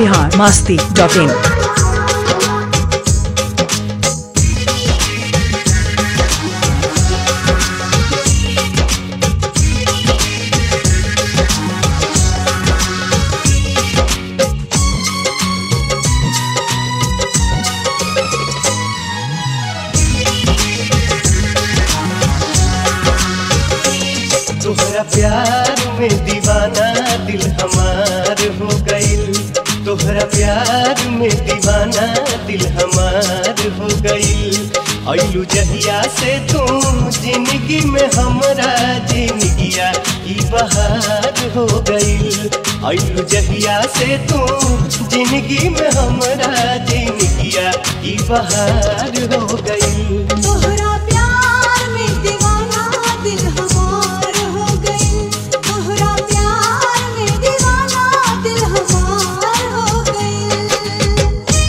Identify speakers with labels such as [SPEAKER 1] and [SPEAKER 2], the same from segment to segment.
[SPEAKER 1] Bihar Masti dot इन
[SPEAKER 2] तोहरा प्यार में दीवाना दिल हमार हो गईल तोहरा प्यार में दीवाना दिल हमार हो गईल अइलू जहिया से तू जिंदगी में हमरा जिंदगिया ई बहार हो गईल अइलू जहिया से तू जिंदगी में हमरा जिंदगिया ई बहार हो गईल
[SPEAKER 3] तोहरा प्यार में दीवाना दिल हमार हो गई तोहरा प्यार में दीवाना दिल हमार हो गई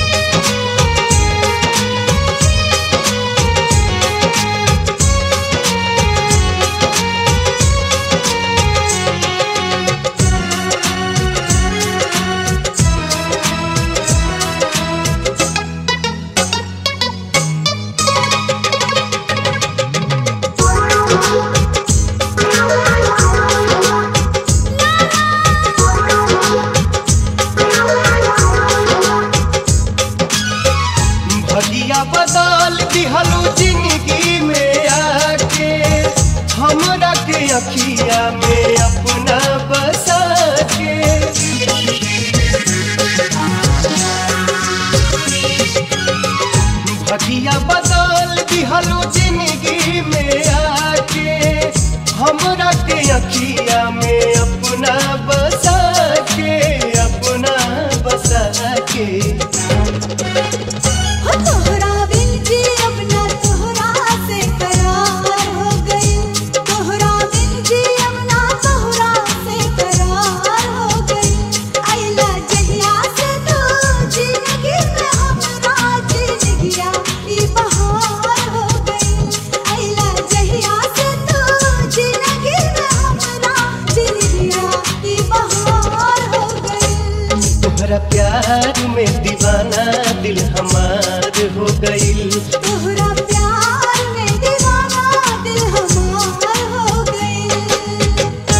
[SPEAKER 2] भगिया बदल दिहलू जिंदगी में आके हमरा के अखिया में अपना बसा के भगिया बदल दिहलू जिंदगी में आके हमरा के अखिया में अपना बसा के अपना बसा के
[SPEAKER 3] हो तोहरा बिन जी अपना तोहरा से करार हो गई तोहरा बिन जी अपना तोहरा से करार हो गई आइला जहिया से तू जिंदगी में हमरा जिंदगिया ई बहार हो गई आइला जहिया से तू जिंदगी में हमरा जिंदगिया ई बहार हो गई
[SPEAKER 2] तोहरा प्यार में दीवाना दिल हमार हो गईल
[SPEAKER 3] तोहरा प्यार में दीवाना दिल हमार हो गई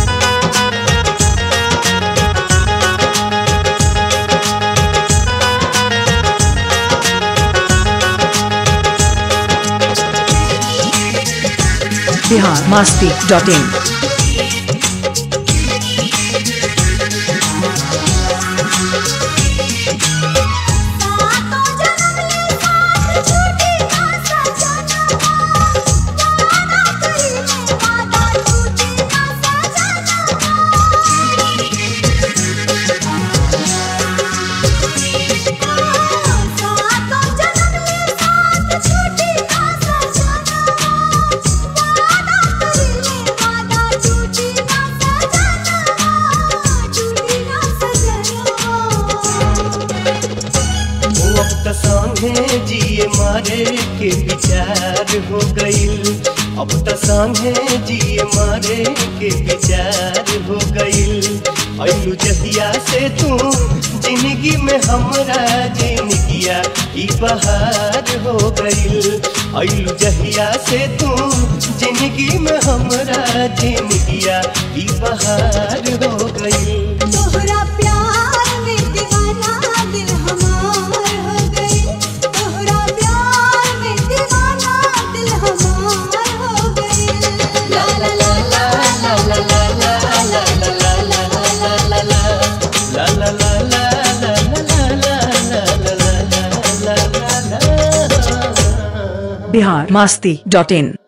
[SPEAKER 1] बिहार मास्ती डॉट इन
[SPEAKER 3] सातों जन्म ले साथ छूटी ना सजना वादा करी में वादा छूटी ना सजना सातों जन्म ले साथ छूटी ना सजना वादा करी में वादा छूटी ना सजना छूटी ना सजना
[SPEAKER 2] वो अब त संगे जिए मारे के विचार हो गईल अब त संगे जिए मारे के विचार हो गईल अइलू जहिया से तू जिंदगी में हमरा जिंदगिया ई बहार हो गईल अइलू जहिया से तू जिंदगी में हमरा जिंदगिया ई बहार हो गईल
[SPEAKER 3] तोहरा प्यार में दीवाना दिल हमार हो गई तोहरा प्यार में दीवाना दिल हमार हो गई ला ला ला ला ला ला ला ला ला ला ला ला ला ला
[SPEAKER 2] La la la la la la la la la la la la la la
[SPEAKER 1] Bihar Masti dot इन